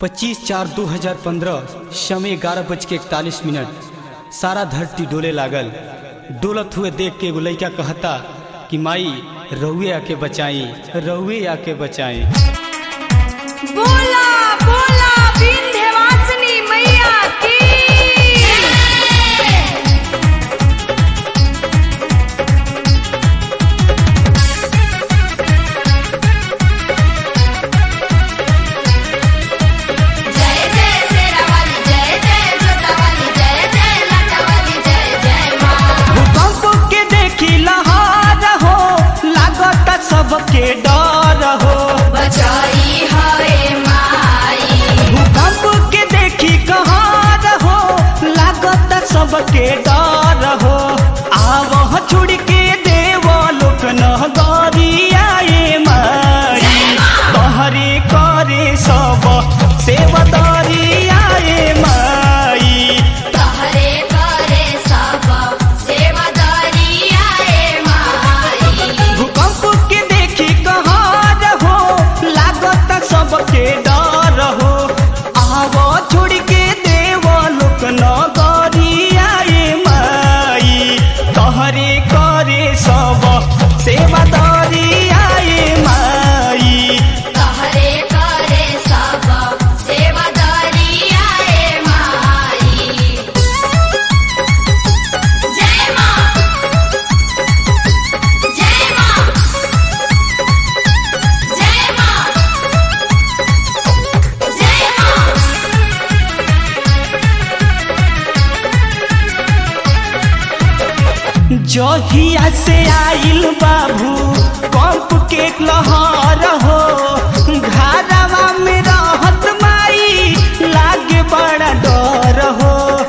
25 चार 2015 समय ग्यारह बज के इकतालीस मिनट सारा धरती डोले लागल डोलत हुए देख के एगो लइका कहता कि माई रउए आके बचाई रउए आके बचाई बोला बोला विंध्यवासिनी मैया की जय जय शेरावाली जय जय जोतावाली जय जय लाटावाली जय जय माँ भूकंप के देखी लहार हो लागत सबके डर हो बचाई हरे माई भूकंप के देखी कहार हो लागत सबके डर हो आवह छुड़ के देव लोक न गरियाए माई तहरे करे सब सेवदरियाए माई तहरे करे सब सेवादारी आए माई भूकंप के देखी कहार हो लागत सबके डर हो आव छोड़ के देव लोक न गरियाए माई तहरे करे सब सेवादारियाए माई तहरे करे सब सेवादारी आए माई जय माँ जय माँ जय माँ जय माँ जहिया से आइल बाबू कंप के लहर हो घरवा में रहत माई लागे बड़ा डर हो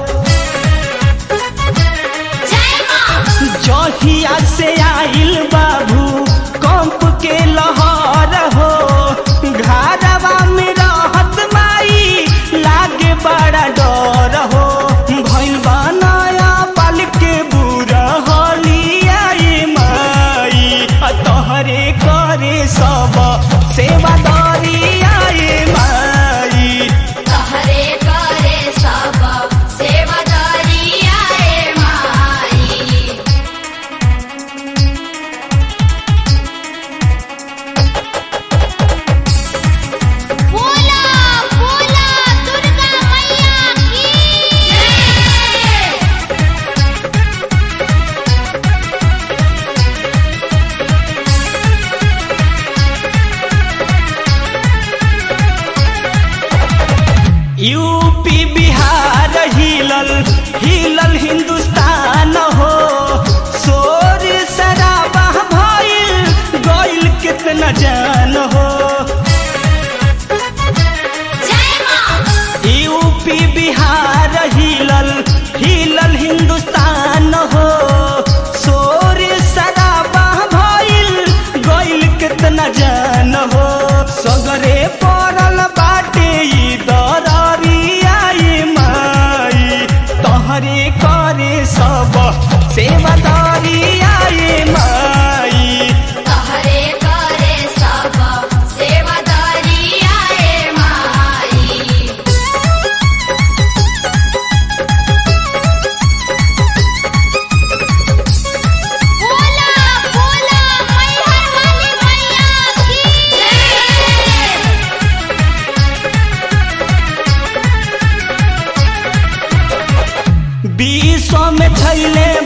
जय माँ जहिया से आइल बाबू कंप के लहर हो घरवा में रहत माई लागे बड़ा डर हो भइल बनाया पल के बुरा हलियाई माई आ तोहरे करे सब सेवादारी आए माई तहरे करे सब सेवादारी आए माई बोला बोला दुर्गा मैया की यूपी बिहार हिलल हिलल हिंदुस्तान हो शोर शराबा भइल गइल कितना जान हो जय माँ यूपी बिहार हिलल हिलल हिंदुस्तान हो शोर शराबा भइल गइल कितना जान हो सगरे पड़ल बाटे ई दरियाई माई तहरे करे सब सेवादारी आई माई तहरे करे सब सेवादारी आए माई बोला बोला मैहर वाली मैया की विश्व में छैले